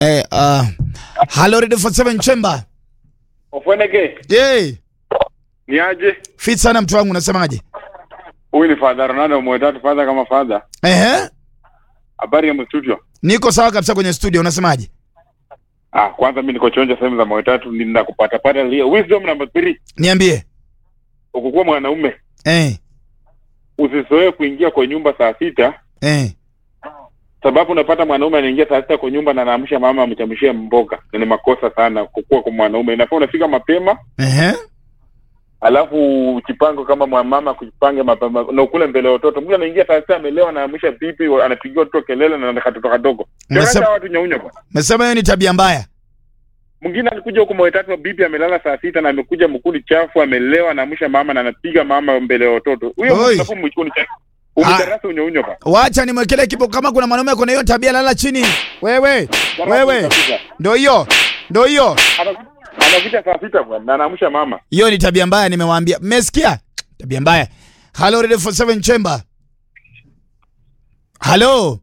Eh, uh, hello Radio 47 Chamber. Ofweneke, Yay. ni aje? Fit sana mtu wangu unasemaje? Huyu ni Father Ronaldo mwetatu father kama father. Ehe. Habari ya mstudio? Niko sawa kabisa kwenye studio unasemaje? Ah, kwanza mimi niko chonja sehemu za mwetatu nina kupata pata leo. Wisdom number 3. Niambie. Ukikuwa mwanaume, Eh. usizoee kuingia kwa nyumba saa sita Eh. sababu unapata mwanaume anaingia saa sita kwa nyumba na anaamsha mama amchamshie mboga. Na ni makosa sana kukua kwa mwanaume. Inafaa unafika mapema Ehe. alafu ujipange kama mwanamama kujipange mapema na ukule mbele ya watoto. Mtu anaingia saa sita amelewa, anaamsha pipi, anapigia watoto kelele na na katoto kadogo. Umesema- Ndio watu nyaunya kwa. Mesema hiyo ni tabia mbaya. Mwingine alikuja huko mwetatu wa bibi amelala saa sita na amekuja mkuli chafu amelewa anaamsha mama na anapiga mama mbele ya watoto. Huyo Oi. mtu mchukuni cha umdarasa unyounyo pa. Wacha nimwekelee kipo kama kuna mwanaume kuna hiyo tabia lala chini. Wewe. Wewe. Ndio hiyo. Ndio hiyo. Anakuja saa sita bwana na anaamsha mama. Hiyo ni tabia mbaya nimewaambia. Mmesikia? Tabia mbaya. Hello Radio 47 Chamber. Hello.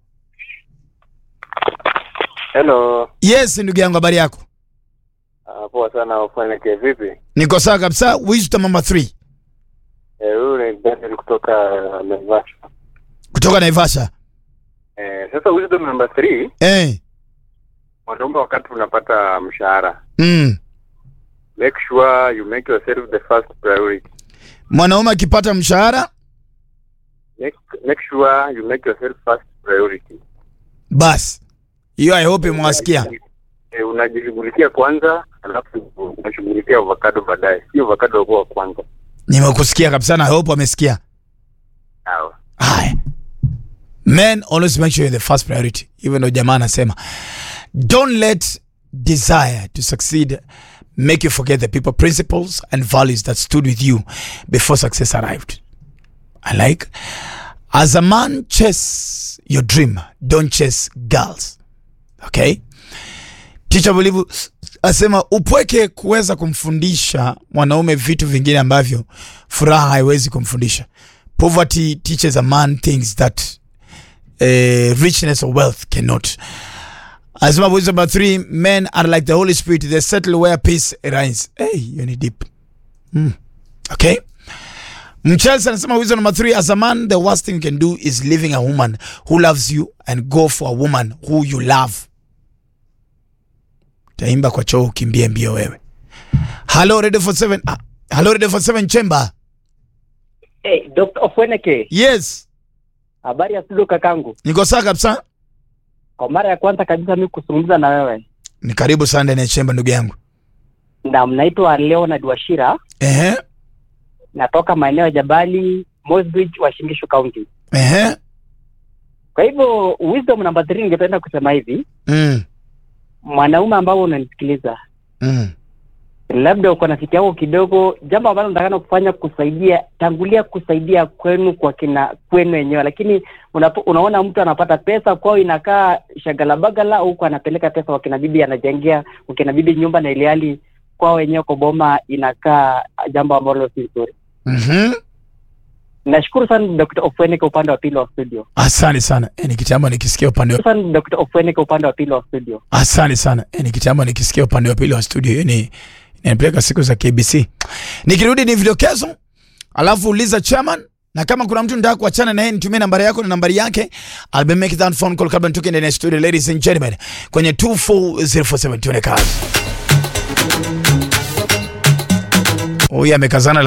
Hello. Yes, ndugu yangu habari yako? Uh, poa sana Ofweneke, vipi? Niko sawa kabisa. Wisdom number 3 Eh, huyu ni Daniel kutoka uh, Naivasha. kutoka Naivasha. Eh, sasa wisdom number 3, Eh. mwanaume wakati unapata mshahara, Mm. make sure you make yourself the first priority. Mwanaume akipata mshahara Make, make sure you make yourself first priority. basi hiyo I hope mwasikia. Eh, unajishughulikia kwanza, alafu unashughulikia avocado baadaye. Sio avocado kwa kwanza. Nimekusikia kabisa na I hope wamesikia. Sawa. Haya. Men always make sure you're the first priority. Even though jamaa anasema don't let desire to succeed make you forget the people principles and values that stood with you before success arrived. I like as a man chase your dream, don't chase girls. Okay? Teacher Bulivu asema upweke kuweza kumfundisha mwanaume vitu vingine ambavyo furaha haiwezi kumfundisha. Poverty teaches a man things that uh, richness or wealth cannot. Asema wisdom number three, men are like the Holy Spirit, they settle where peace reigns. Hey, you need deep. Mm. Okay? Mchelsea anasema wisdom number three, as a man, the worst thing you can do is leaving a woman who loves you and go for a woman who you love. Taimba kwa choo ukimbie mbio wewe. Hello Radio 47. Ah, hello Radio 47 Chamber. Hey, Dr. Ofweneke, Yes. habari ya studio kakangu. Niko sawa kabisa. Kwa mara ya kwanza kabisa mimi kuzungumza na wewe, Ni karibu sana ndani ya chemba ndugu yangu. na mnaitwa Leonard Washira, Ehe. natoka maeneo ya Jabali, Mosbridge, Uasin Gishu County. Ehe. Kwa hivyo wisdom number 3 ningependa kusema hivi, Mm. mwanaume ambao unanisikiliza, Mm. labda uko na fiki yako kidogo, jambo ambalo natakana kufanya kusaidia, tangulia kusaidia kwenu kwa kina kwenu wenyewe, lakini unapo, unaona mtu anapata pesa kwao inakaa shagalabagala, huku anapeleka pesa kwa kina bibi, anajengea kwa kina bibi nyumba, na ilihali kwao wenyewe kwa boma inakaa jambo ambalo si nzuri. Mhm. Nashukuru sana Dr. Ofweneke upande wa pili wa studio. Asante sana. Eh, ni kitambo nikisikia upande wa Sana Dr. Ofweneke upande wa pili wa studio. Asante sana. Eh, ni kitambo nikisikia upande wa pili wa studio. Hiyo ni inanipeleka siku za KBC. Nikirudi ni vidokezo, alafu uliza chairman na kama kuna mtu nataka kuachana naye nitumie nambari yako na nambari yake. I'll be making that phone call kabla nitoke ndani ya studio ladies and gentlemen kwenye 24047 tuone kazi. Huyu amekazana